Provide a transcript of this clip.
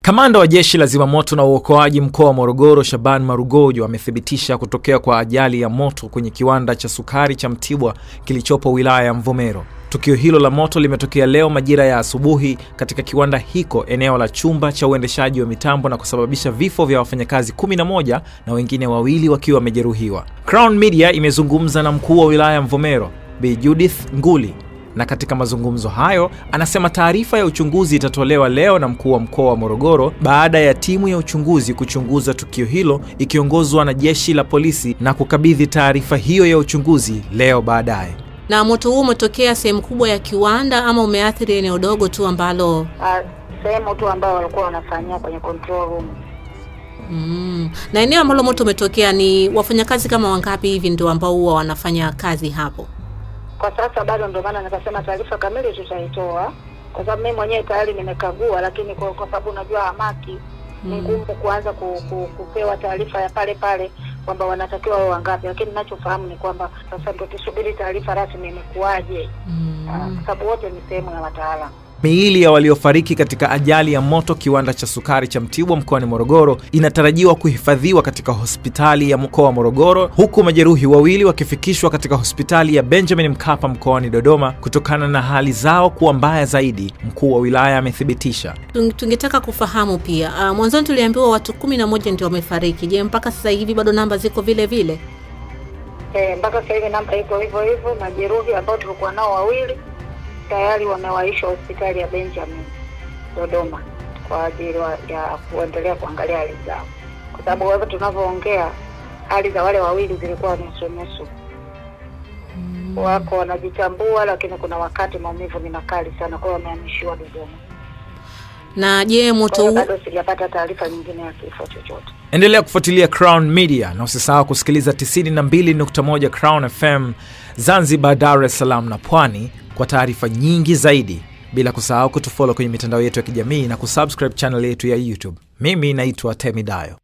Kamanda wa jeshi la zimamoto na uokoaji mkoa wa Morogoro, Shaban Marugojo, amethibitisha kutokea kwa ajali ya moto kwenye kiwanda cha sukari cha Mtibwa kilichopo wilaya ya Mvomero. Tukio hilo la moto limetokea leo majira ya asubuhi katika kiwanda hiko eneo la chumba cha uendeshaji wa mitambo na kusababisha vifo vya wafanyakazi 11 na wengine wawili wakiwa wamejeruhiwa. Crown Media imezungumza na mkuu wa wilaya ya Mvomero, Bi Judith Nguli na katika mazungumzo hayo anasema taarifa ya uchunguzi itatolewa leo na mkuu wa mkoa wa Morogoro baada ya timu ya uchunguzi kuchunguza tukio hilo ikiongozwa na jeshi la polisi na kukabidhi taarifa hiyo ya uchunguzi leo baadaye. Na moto huu umetokea sehemu kubwa ya kiwanda ama umeathiri eneo dogo tu ambalo Ah, sehemu tu ambao walikuwa wanafanyia kwenye control room. mm. Na eneo ambalo moto umetokea ni wafanyakazi kama wangapi hivi ndio ambao huwa wanafanya kazi hapo? Kwa sasa bado, ndio maana nikasema taarifa kamili tutaitoa, kwa sababu mimi mwenyewe tayari nimekagua, lakini kwa, kwa sababu unajua hamaki ni ngumu kuanza ku, ku, kupewa taarifa ya pale pale kwamba wanatakiwa wao wangapi, lakini ninachofahamu ni kwamba sasa ndio tusubiri taarifa rasmi imekuwaje, Ah, kwa sababu wote ni sehemu ya wataalamu. Miili ya waliofariki katika ajali ya moto kiwanda cha sukari cha Mtibwa mkoani Morogoro inatarajiwa kuhifadhiwa katika hospitali ya mkoa wa Morogoro, huku majeruhi wawili wakifikishwa katika hospitali ya Benjamin Mkapa mkoani Dodoma kutokana na hali zao kuwa mbaya zaidi, mkuu wa wilaya amethibitisha. Tung- Tungetaka kufahamu pia uh, mwanzoni tuliambiwa watu kumi na moja ndio wamefariki. Je, mpaka sasa hivi bado namba ziko vile vile? Eh, mpaka sasa hivi namba iko hivyo hivyo. Majeruhi ambao tulikuwa nao wawili tayari wamewaishwa hospitali ya Benjamin Dodoma kwa ajili wa- ya kuendelea kuangalia hali zao, kwa sababu wewe tunavyoongea hali za wale wawili zilikuwa nusu nusu, wako wanajitambua, lakini kuna wakati maumivu ni makali sana, kwa hiyo wamehamishiwa Dodoma. Na je, Kwa moto hiyo huu bado sijapata taarifa nyingine ya kifo chochote. Endelea kufuatilia Crown Media na usisahau kusikiliza 92.1 Crown FM Zanzibar, Dar es Salaam na Pwani kwa taarifa nyingi zaidi, bila kusahau kutufollow kwenye mitandao yetu ya kijamii na kusubscribe channel yetu ya YouTube. Mimi naitwa Temi Dayo.